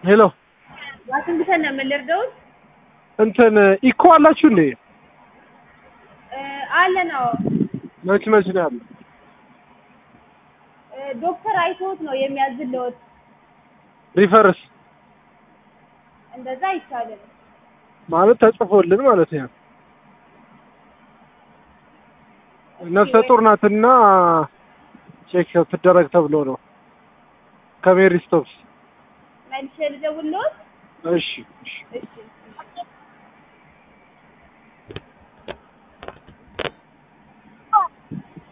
ሄሎ ዋሽንግተን ነው የምንልርደውት እንትን ኢኮ አላችሁ እንዴ? አለ ነው መች መች ነው ያለው? ዶክተር አይቶት ነው የሚያዝልዎት። ሪፈርስ እንደዛ አይቻልም። ማለት ተጽፎልን ማለት ነው። ነፍሰ ጡር ናትና ቼክ ትደረግ ተብሎ ነው ከሜሪ ስቶፕስ። መልሼ ልደውልዎት? እሺ እሺ እሺ